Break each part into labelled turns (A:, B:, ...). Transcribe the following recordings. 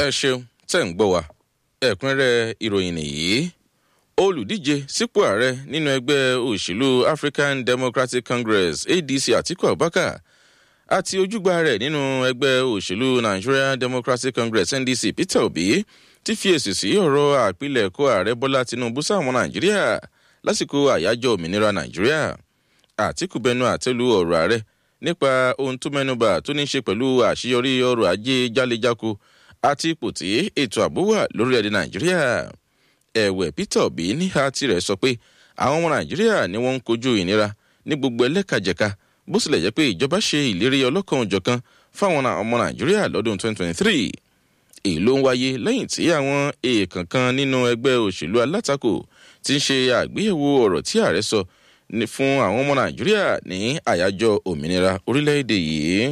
A: ẹ ṣeun tẹ́ ń gbọ́ wa ẹ̀kúnrẹ́rẹ́ ìròyìn nìyí olùdíje sípò ààrẹ nínú ẹgbẹ́ òṣèlú african democratic congress adc atiku abubakar àti ojúgbà rẹ̀ nínú ẹgbẹ́ òṣèlú nigerian democratic congress ndc peter obi ti fi èsì sí ọ̀rọ̀ àpilẹ̀kọ ààrẹ bọ́lá tinubu sáwọn nàìjíríà lásìkò àyájọ́ òmìnira nàìjíríà àtìkù bẹnu àtẹlu ọ̀rọ̀ ààrẹ nípa ohun tó mẹ́nuba tó ní í ṣe pẹ̀lú àṣeyọrí ọrọ̀ ajé jálẹ̀jáko àti ipò tí ètò ààbò wà lórílẹ̀‐èdè nàìjíríà ẹ̀wẹ̀ peter obi níhà tirẹ̀ sọ pé àwọn ọmọ nàìjíríà ni wọ́n ń kojú ìnira ní gbogbo ẹlẹ́kajẹ̀ka bó tilẹ̀ jẹ́ pé ìjọba ṣe ìlérí ọlọ́kan òjọ̀kan fáwọn ọmọ nàìjíríà lọ́dún 2023 èyí ló ń wáyé lẹ́yìn tí àwọn èèkàn kan nínú ẹgbẹ́ òṣèlú alátakò ti ń ṣe àgbéyẹ̀wò ọ̀rọ̀ tí ààrẹ sọ fún àwọn ọmọ nàìjíríà ní àyájọ́ òmìnira orílẹ̀-èdè yìí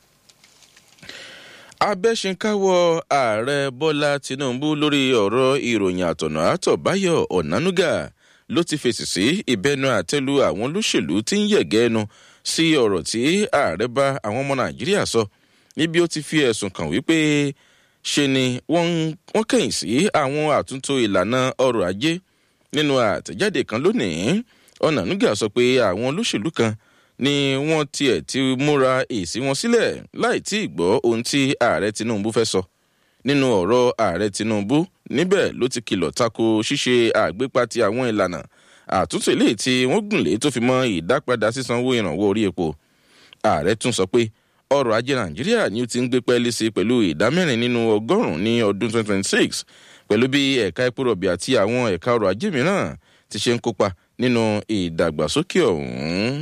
A: abẹ́sìnkáwọ́ ààrẹ bọ́lá tinubu lórí ọ̀rọ̀ ìròyìn àtọ̀nà àtọ̀báyọ̀ ọ̀nánúgà ló ti fèsì sí ìbẹnu àtẹ́lu àwọn olóṣèlú tí ń yẹ̀gẹ́ ẹnu sí ọ̀rọ̀ tí ààrẹ bá àwọn ọmọ nàìjíríà sọ níbi ó ti fi ẹ̀sùn kàn wípé ṣe ni wọ́n kẹ̀yìn sí àwọn àtúntò ìlànà ọrọ̀ ajé nínú àtẹ̀jáde kan lónìí ọ̀nànúgà sọ pé àwọn olóṣèlú kan ni wọ́n tiẹ̀ ti múra èsì wọn sílẹ̀ láì tí ì gbọ́ ohun tí ààrẹ tinubu fẹ́ sọ nínú ọ̀rọ̀ ààrẹ tinubu níbẹ̀ ló ti kìlọ̀ tako ṣíṣe àgbépa ti àwọn ìlànà àtúntò eléyìí tí wọ́n gùn lé tó fi mọ́ ìdápadà sísanwó ìrànwọ́ orí epo ààrẹ tún sọ pé ọrọ̀ ajé nàìjíríà ni ó ti ń gbé pẹ́ẹ́lí sí pẹ̀lú ìdá mẹ́rin nínú ọgọ́rùn-ún ní ọdún 2026 pẹ̀lú bí ẹ̀ka epo rọ̀bì àti àwọn ẹ̀ka ọrọ̀ ajé mìíràn ti ṣe ń kópa nínú ìdàgbàsókè ọ̀hún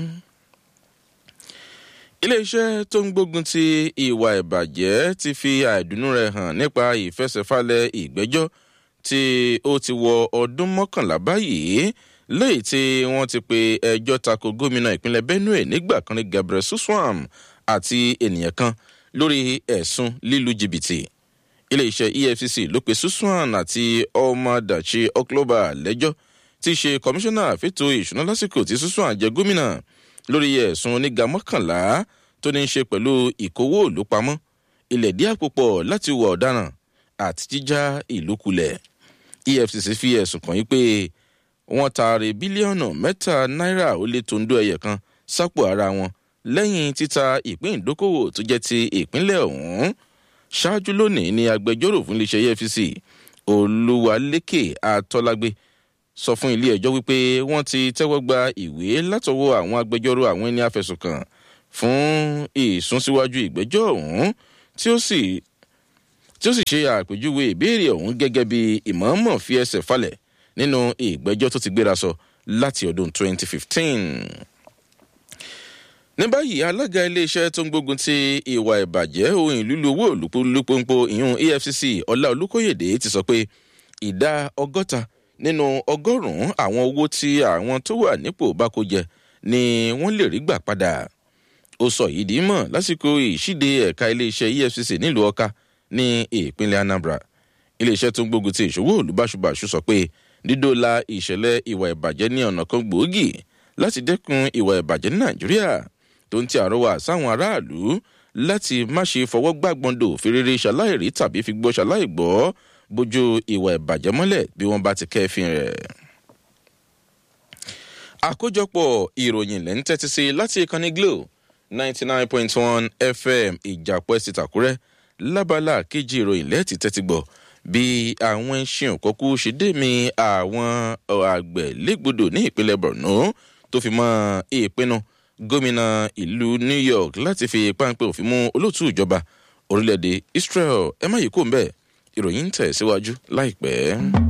A: iléeṣẹ́ tó ń gbógun ti ìwà ìbàjẹ́ ti fi àìdùnnú rẹ̀ hàn nípa ìfẹsẹ̀falẹ̀ ìgbẹ́jọ́ tí ó ti wọ ọdún mọ́kànlá báyìí lẹ́yìn tí wọ́n ti pe ẹjọ́ tako gómìnà ìpínlẹ̀ benue nígbà kan ní gabriel suswam àti ènìyàn kan lórí ẹ̀sùn lílu jìbìtì iléeṣẹ́ efcc ló pe suswam àti ọmọdàchi ọklọba lẹ́jọ́ tí í ṣe kọmíṣánná fètò ìṣúná lásìkò tí suswam jẹ gómìnà lórí ẹ̀sùn oníga mọ́kànlá tó ní í ṣe pẹ̀lú ìkówó òlú pamọ́ ilẹ̀ díẹ̀ púpọ̀ láti wọ ọ̀daràn àti jíjá ìlú kulẹ̀ efcc fi ẹ̀sùn kàn yí pé wọ́n taari bílíọ̀nù mẹ́ta náírà ó lé tondo ẹyẹ kan sápò ara wọn lẹ́yìn títa ìpín ìdókòwò tó jẹ́ ti ìpínlẹ̀ ọ̀hún ṣáájú lónìí ni agbẹjọ́rò fún iléeṣẹ́ efcc olúwalékè àtọ́lágbé sọ fún ilé ẹjọ́ wípé wọ́n ti tẹ́wọ́ gba ìwé látọwọ́ àwọn agbẹjọ́rò àwọn ẹni àfẹ̀sùnkàn fún ìsúnsíwájú ìgbẹ́jọ́ ọ̀hún tí ó sì tí ó sì ṣe àpèjúwe ìbéèrè ọ̀hún gẹ́gẹ́ bí ìmọ̀ọ́mọ̀ fi ẹsẹ̀ falẹ̀ nínú ìgbẹ́jọ́ tó ti gbéra sọ láti ọdún 2015. ní báyìí alága iléeṣẹ́ tó ń gbógun ti ìwà ìbàjẹ́ ohun ìlú owó olùpolúpọ̀npọ̀ ìyún efcc ọlá olùkóyèdè ti sọ pé ìdá ọgọ́ta nínú ọgọ́rùn-ún àwọn owó tí àwọn tó wà nípò bá kó jẹ ni wọ́n lè rí gbà padà ó sọ yìí dì í mọ̀ lásìkò ìṣíde ẹ̀ka iléeṣẹ́ efcc nílùú ọ̀ka ní ìpínlẹ̀ anambra iléeṣẹ́ tó ń gbógun ti ìṣòwò olùbáṣubàṣu sọ pé dídóòlà ìṣẹ̀lẹ̀ ìwà ìbàjẹ́ ní ọ̀nà kan gbòógì láti dẹ́kun ìwà ìbàjẹ́ ní nàìjíríà tó ń ti àrọwà sáwọn aráàlú láti má ṣe fọwọ́ gbàgbọ́ndò fèrèrè ṣaláìrí tàbí fi gbọ́ ṣaláìgbọ́ bójú ìwà ìbàjẹ́ mọ́lẹ̀ bí wọ́n bá ti kẹ́fìn rẹ̀. àkójọpọ̀ ìròyìn lẹ́ ń tẹ́tí sí láti ìkànnì glo ninety nine point one fm ìjàpọ̀ ẹ̀sìn tàkúrẹ́ lábala kejì ìròyìn lẹ́ẹ̀tì tẹ́tí gbọ́ bí àwọn ẹṣin òkọ́kú ṣe dé mi àwọn àgbẹ̀ légbodò ní ìpínlẹ̀ borno tó fi mọ́ ìpinnu gómìnà ìlú new york láti fi páńpẹ́ òfin mú olóòtú ìjọba orílẹ̀-èdè israel ẹ má yìí kó ń bẹ́ẹ̀ ìròyìn ń tẹ̀ síwájú láìpẹ́.